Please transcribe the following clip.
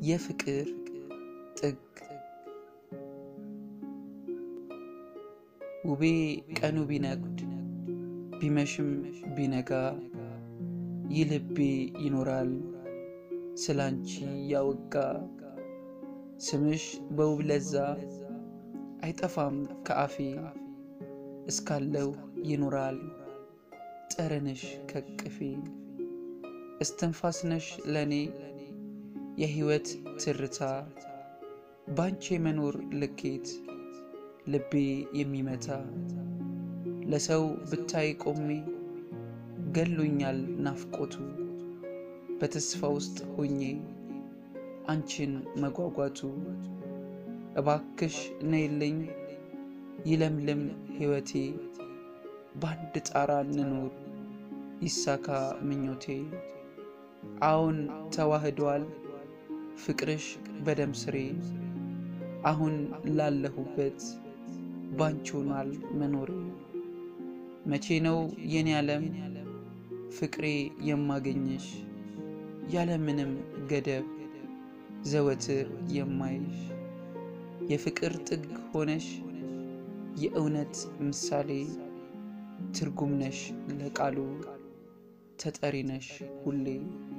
የፍቅር ጥግ ውቤ ቀኑ ቢነጉድ ቢመሽም ቢነጋ ይህ ልቤ ይኖራል ስላንቺ ያወጋ ስምሽ በውብ ለዛ አይጠፋም ከአፌ እስካለው ይኖራል ጠረንሽ ከቅፌ እስትንፋስነሽ ለኔ የሕይወት ትርታ ባንቺ የመኖር ልኬት ልቤ የሚመታ ለሰው ብታይ ቆሜ ገሎኛል ናፍቆቱ በተስፋ ውስጥ ሆኜ አንቺን መጓጓቱ እባክሽ ነይልኝ ይለምልም ሕይወቴ በአንድ ጣራ እንኖር ይሳካ ምኞቴ አሁን ተዋህዷል ፍቅርሽ በደም ስሬ አሁን ላለሁበት ባንቺ ሆኗል መኖሬ መቼ ነው የኔ ዓለም ፍቅሬ የማገኝሽ ያለምንም ገደብ ዘወትር የማይሽ የፍቅር ጥግ ሆነሽ የእውነት ምሳሌ ትርጉም ነሽ ለቃሉ ተጠሪ ነሽ ሁሌ